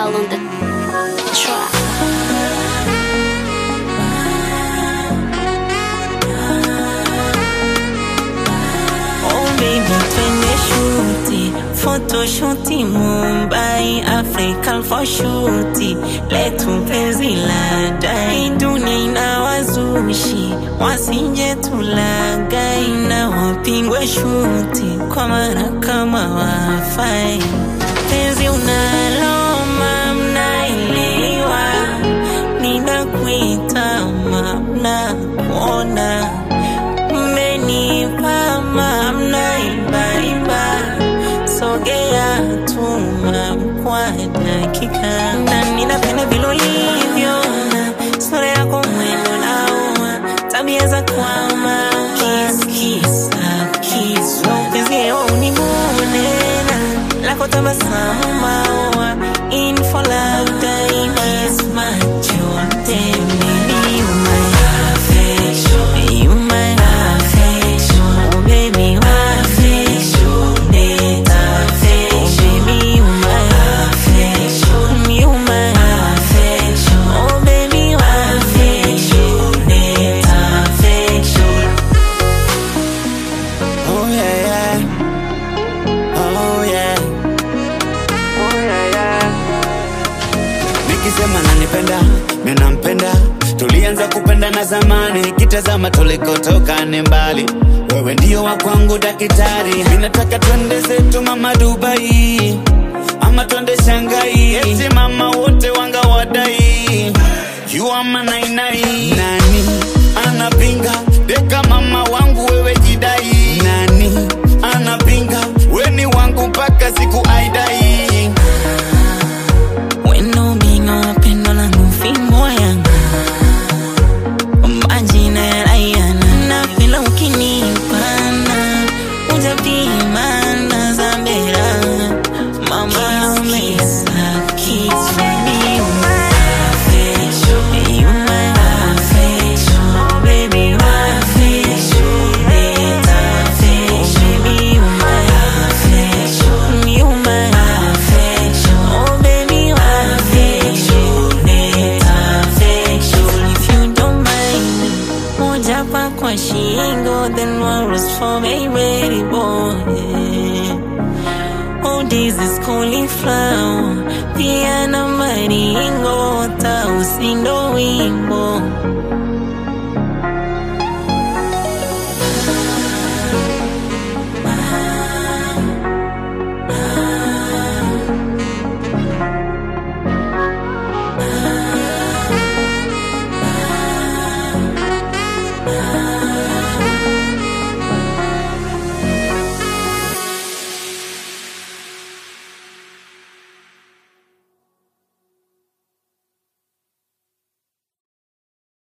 Val on the track. Oh baby, twende shuti photoshuti Mumbai, Africa for shuti letu penzi la dai dunia ina wazushi wasije tulagai na wapingwe shuti kwa mara kama wafai penzi unaloma mnaelewa ninakuita mamna kuona mmenipa mamna imbaiba sogea tuma kwa dakika na ninapenda vile ulivyo na sura yako mwendo naua tabia za kwama kiskisa kiswa upezio unimunena lako tabasamu maua in for love daima kiss macho temini you my affection you my affection oh baby my affection net affection baby you my affection you my affection oh baby my affection net affection Oh yeah, yeah. Oh yeah. Oh yeah, yeah. Nikisema nanipenda, mimi nampenda. Tulianza kupendana zamani, kitazama tulikotoka ni mbali. Wewe ndio wa kwangu daktari, mimi nataka twende zetu mama Dubai, ama twende Shanghai, eti mama wote wanga wadai. You are my nai nai. Nani anapinga deka mama wangu wewe jidai? Nani anapinga weni wangu mpaka siku aidai? Wendo bingo pendo langu fimbo yangu majina ya Rayana napenda ukinipana ujapimana za mbera mama umesa kiswa you my affection you my affection baby my affection net affection baby you my affection you my affection oh baby my affection net affection if you don't mind me moja pa kwa shingo then one was for baby boy Oh, this is cauliflower pia na maringo tausindo wimbo